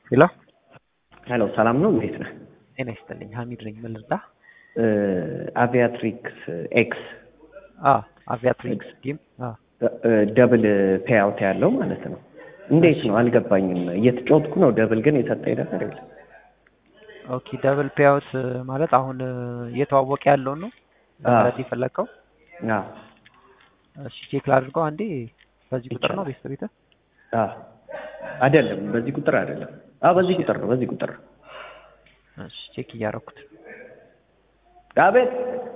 ሄሎ ሄሎ ሰላም ነው? እንዴት ነህ? ጤና ይስጥልኝ። ሀሚድ ነኝ። ምን ልርዳ? አቪያትሪክስ ኤክስ አዎ አቪያትሪክስ ጌም አዎ ደብል ፔይአውት ያለው ማለት ነው። እንዴት ነው አልገባኝም። እየተጫወትኩ ነው። ደብል ግን የሰጠኝ ነገር የለም። ኦኬ ደብል ፔይአውት ማለት አሁን እየተዋወቀ ያለውን ነው ማለት የፈለግከው? አዎ እሺ ቼክ ላድርገው አንዴ። በዚህ ቁጥር ነው ቤተሰብ ቤተ አዎ አይደለም፣ በዚህ ቁጥር አይደለም። አዎ በዚህ ቁጥር ነው፣ በዚህ ቁጥር ነው። እሺ ቼክ እያደረኩት አቤት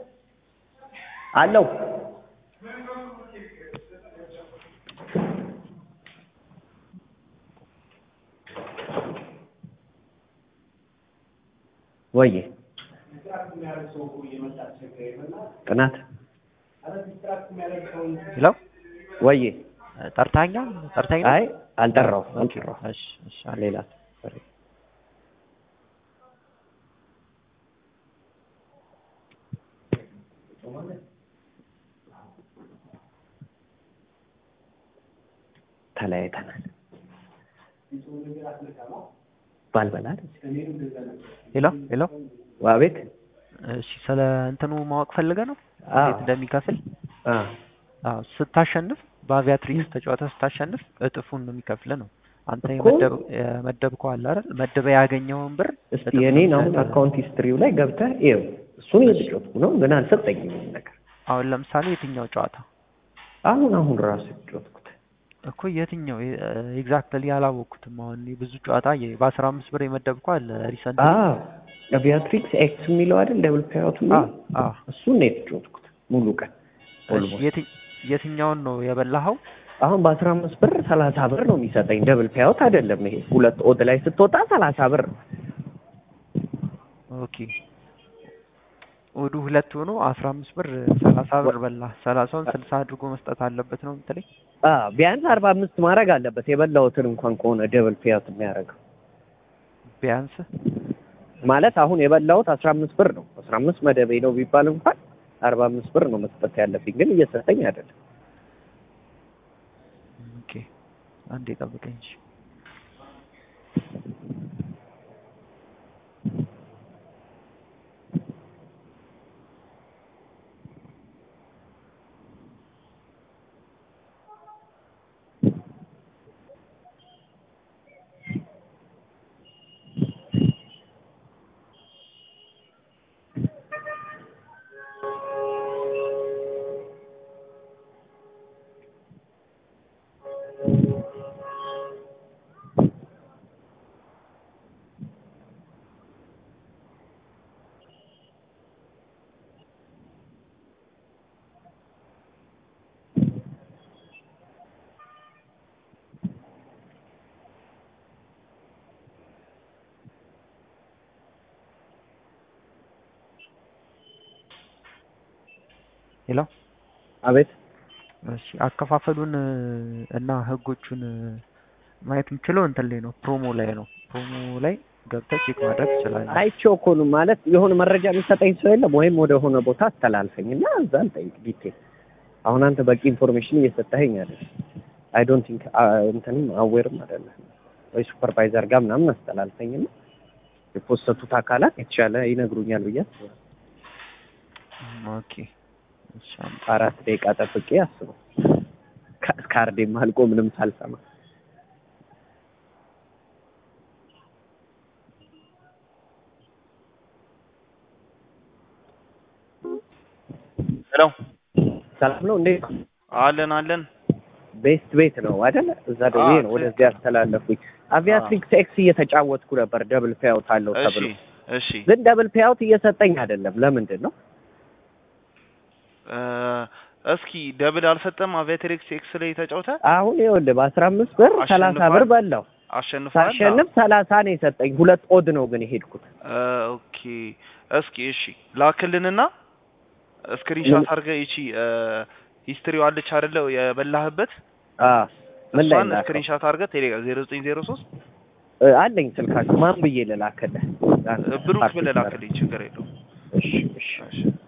አለው ወዬ ጥናት ሄሎ ወዬ ጠርታኛ ጠርታኝ አይ አልጠራሁም አልጠራሁም እሺ እሺ ሌላ ተለያይተናል ባልበላ ሄሎ ሄሎ አቤት እሺ ስለ እንትኑ ማወቅ ፈልገ ነው አዎ። እንዴት እንደሚከፍል አ አዎ ስታሸንፍ በአቪያትሪክስ ተጫወተ ስታሸንፍ እጥፉን ነው የሚከፍል ነው አንተ እኮ። የመደብ የመደብከው አለ አይደል መደበ ያገኘውን ብር እስቲ እጥፍ ነው የኔን አሁን የሚሰጥህ። አካውንት ሂስትሪው ላይ ገብተህ ይኸው እሱን እየተጫወትኩ ነው ግን አልሰጠኝም ምንም ነገር አሁን ለምሳሌ የትኛው ጨዋታ አሁን አሁን ራሱ የተጫወትኩት እኮ የትኛው ኤግዛክትሊ አላወቅኩትም። አሁን እኔ ብዙ ጨዋታ የ- በአስራ አምስት ብር የመደብከው አለ ሪሰንት አዎ አቪያትሪክስ ኤክስ የሚለው አይደል ደብል ፔይአውት የሚለው እሱን ነው የተጫወትኩት ሙሉ ቀን ኦልሞስት የትኛውን ነው የበላኸው? አሁን በአስራ አምስት ብር ሰላሳ ብር ነው የሚሰጠኝ ደብል ፔይአውት አይደለም ይሄ ሁለት ኦድ ላይ ስትወጣ ሰላሳ ብር ነው ኦኬ ወዱ ሁለት ሆኖ አስራ አምስት ብር ሰላሳ ብር በላ ሰላሳውን ስልሳ አድርጎ መስጠት አለበት ነው የምትለኝ? አዎ ቢያንስ አርባ አምስት ማድረግ አለበት የበላሁትን እንኳን ከሆነ ደብል ፔይአውት የሚያደርገው ቢያንስ ማለት አሁን የበላሁት አስራ አምስት ብር ነው አስራ አምስት መደቤ ነው ቢባል እንኳን አርባ አምስት ብር ነው መስጠት ያለብኝ ግን እየሰጠኝ አይደለም ኦኬ አንዴ ጠብቀኝ እሺ። ሄሎ አቤት እሺ አከፋፈሉን እ፣ እና ህጎቹን እ፣ ማየት የምችለው እንትን ላይ ነው ፕሮሞ ላይ ነው ፕሮሞ ላይ ገብተህ ቼክ ማድረግ ትችላለህ። አይቼው እኮ ነው ማለት የሆነ መረጃ የሚሰጠኝ ሰው የለም ወይም ወደ ሆነ ቦታ አስተላልፈኝ እና እዛ ልጠይቅ ዲቴል አሁን አንተ በቂ ኢንፎርሜሽን እየሰጠኸኝ አይደል አይ ዶንት ቲንክ እንትንም አዌርም አይደለም ወይ ሱፐርቫይዘር ጋር ምናምን አስተላልፈኝ እና የፖስተቱት አካላት የተሻለ ይነግሩኛል ብዬ አስባለሁ ኦኬ እሺ አም- አራት ደቂቃ ጠብቄ አስበው ካ- ካርዴም አልቆ ምንም ሳልሰማ ሄሎ ሰላም ነው እንዴት ነው? አለን አለን ቤስት ቤት ነው አይደለ? እዛ ደውዬ አዎ፣ ነው ወደዚህ ትክክል። ያስተላለፉኝ። አቪያትሪክስ ኤክስ እየተጫወትኩ ነበር ደብል ፔይአውት አለው እሺ ተብሎ እሺ ግን ደብል ፔይአውት እየሰጠኝ አይደለም። ለምንድን ነው? እ፣ እስኪ ደብል አልሰጠም አቪያትሪክስ ኤክስ ላይ ተጫውተ አሁን ይኸውልህ በአስራ አምስት ብር ሰላሳ አሸንፏል? ብር በላው አሸንፏል ሳሸንፍ ሰላሳ ነው የሰጠኝ። ሁለት ኦድ ነው ግን የሄድኩት። እ፣ ኦኬ እስኪ እሺ ላክልንና ስክሪንሾት ምን- አድርገህ ይቺ ሂስትሪው አለች አይደለ የበላህበት አ ምን ላይ እሷን ላከው? ስክሪንሾት አድርገህ ቴሌግራም ዜሮ ዘጠኝ ዜሮ ሶስት እ፣ አለኝ ስልካችሁ ማን ብዬ ልላክልህ? ብሩክ ብለህ ላክልኝ ችግር የለውም እሺ እሺ እሺ